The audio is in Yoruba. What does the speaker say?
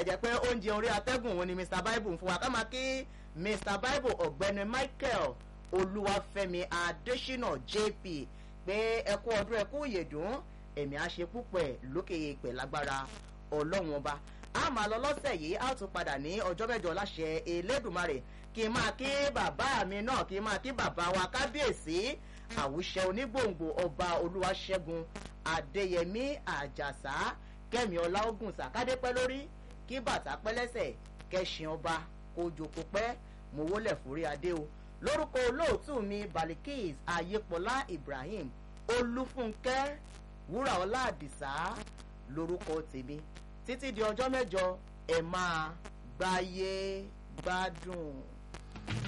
jẹ́ pé oúnjẹ orí atẹ́gùn òun ni mr bible ń fún wa ká máa kí mr bible ọ̀gbẹ́ni michael olúwàfẹ́mi adésínà jp pé ẹkú ọdún ẹkú ìyèdùn ẹ̀mí àṣepúpẹ̀ lókè pẹ̀ lágbára ọlọ́run ọba a máa lọ lọ́sẹ̀ yìí a tún padà ní ọjọ́ mẹ́jọ láṣẹ elédùnmarè kí n máa kí bàbá mi náà kí n máa kí bàbá wa kábíyèsí àwùṣẹ onígbòǹgbò ọba olúwaṣẹ́gun adéyẹmí àjàsá kẹ́mi ọláògùn sàkádépẹ́ lórí kí bàtà pẹ́lẹ́sẹ̀ kẹ́sìn ọba kojoko pẹ́ mowólẹ̀ forí adé o lórúkọ olóòtú mi balikis ayépọlá ibrahim olúfúnkẹ́ wúràọlá àdìsá lórúkọ tèmi títí di ọjọ́ mẹ́jọ ẹ̀ máa gbáyé gbádùn.